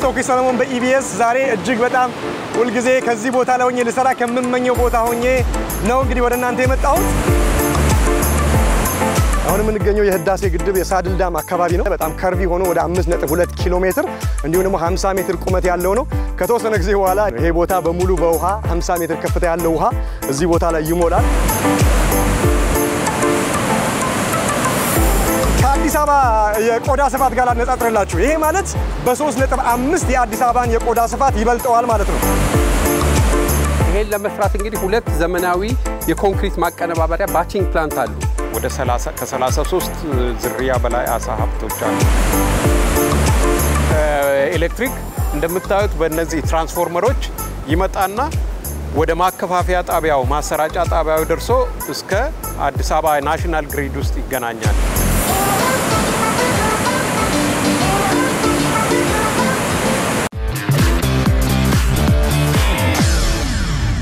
ቶኪ ሰለሞን በኢቢኤስ ዛሬ እጅግ በጣም ሁልጊዜ ከዚህ ቦታ ላይ ሆኜ ልሰራ ከምመኘው ቦታ ሆኜ ነው እንግዲህ ወደ እናንተ የመጣሁት። አሁን የምንገኘው የህዳሴ ግድብ የሳድል ዳም አካባቢ ነው። በጣም ከርቪ ሆኖ ወደ 5.2 ኪሎ ሜትር እንዲሁም ደግሞ 50 ሜትር ቁመት ያለው ነው። ከተወሰነ ጊዜ በኋላ ይሄ ቦታ በሙሉ በውሃ 50 ሜትር ከፍታ ያለው ውሃ እዚህ ቦታ ላይ ይሞላል። ከአዲስ አበባ የቆዳ ስፋት ጋር ላነጻጽርላችሁ። ይሄ ማለት በ3.5 የአዲስ አበባን የቆዳ ስፋት ይበልጠዋል ማለት ነው። ይሄን ለመስራት እንግዲህ ሁለት ዘመናዊ የኮንክሪት ማቀነባበሪያ ባቺንግ ፕላንት አሉ። ወደ ከ33 ዝርያ በላይ አሳ ሀብቶች አሉ። ኤሌክትሪክ እንደምታዩት በእነዚህ ትራንስፎርመሮች ይመጣና ወደ ማከፋፈያ ጣቢያው ማሰራጫ ጣቢያው ደርሶ እስከ አዲስ አበባ ናሽናል ግሪድ ውስጥ ይገናኛል።